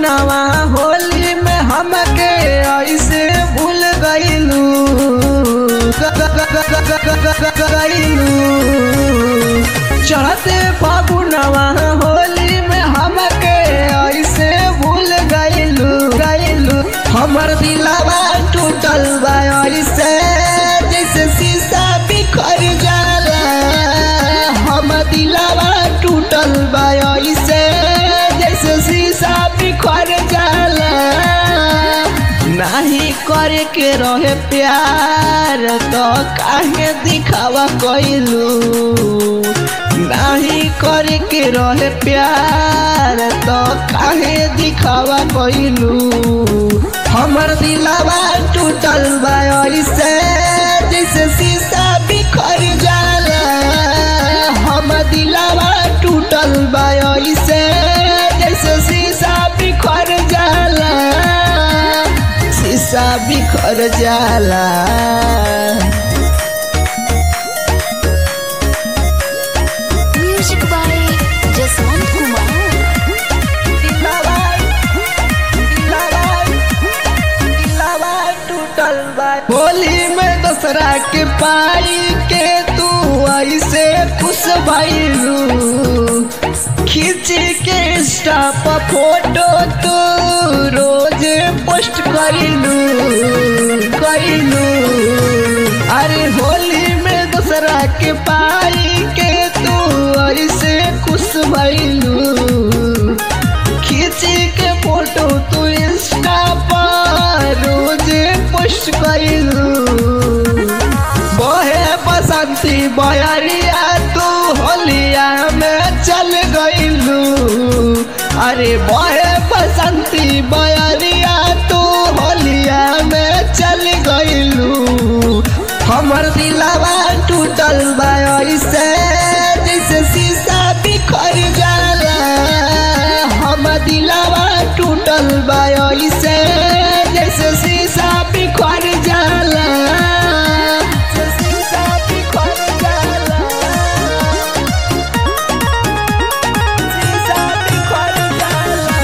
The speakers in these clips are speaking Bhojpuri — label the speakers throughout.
Speaker 1: फागुनवा होली में हमके ऐसे भूल गईलू गईलू चढ़ते फागुनवा होली में हमके ऐसे भूल गईलू गईलू हमर दिलवा टूटल बा ऐसे जैसे शीशा बिखर जाला हम दिलवा टूटल बा ऐसे जैसे शीशा बिखर जाला नाही करे के रहे प्यार तो काहे दिखावा कइलू नाही करे के रहे प्यार तो काहे दिखावा कइलू हमर दिलवा टूटल बा ऐसे जैसे शीशा बिखर जाला हम दिलवा टूटल बा ऐसे जैसे शीशा बिखर जाला शीशा बिखर जाला
Speaker 2: म्यूजिक बाय जसवंत कुमार
Speaker 1: दिलवा दिलवा दिलवा टूटल बा होली में दूसरा के पाई के तू ऐसे खुश भइलू खींच के इंस्टा पर फोटो तू रोज पोस्ट करिलू करिलू अरे होली में दूसरा के पाई के तू ऐसे खुश भइलू खींच के फोटो तू इंस्टा पर रोज पोस्ट कइलू बहे बसंती बयरिया तू होलिया में चल गइलू अरे बहे बसंती बयरिया तू होलिया में चल गइलू हमर दिलवा टूटल बा ऐसे जैसे शीशा बिखर जाला हम दिलवा टूटल बा ऐसे जैसे शीशा बिखर जाला जैसे शीशा बिखर जाला शीशा बिखर जाला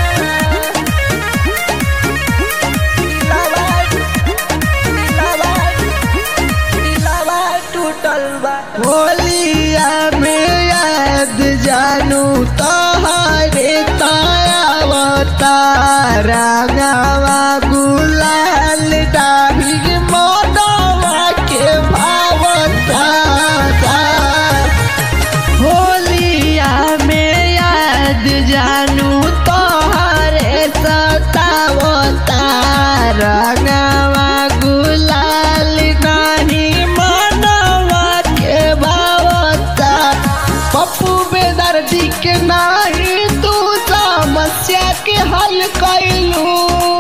Speaker 1: दिलवा दिलवा दिलवा टूटल बा होलिया में याद जानू तोहरे तायावता रागावा गुलाल डाभी मोदवा के भावता होलिया में याद जानू तोहरे सतावता रंगवा गुलाल नहीं मनवा के भावता पप्पू बेदर्दी के नाही तू समस्या के हल कैलू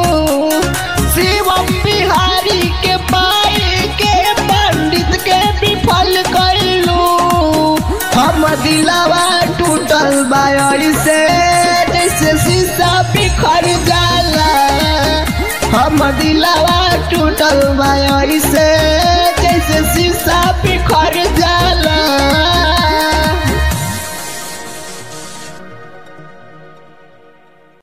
Speaker 1: शिवम बिहारी के पाई के पंडित के विफल कैलू हम दिलवा टूटल बा ऐसे जैसे शीशा बिखर जाला हम दिलवा टूटल बा ऐसे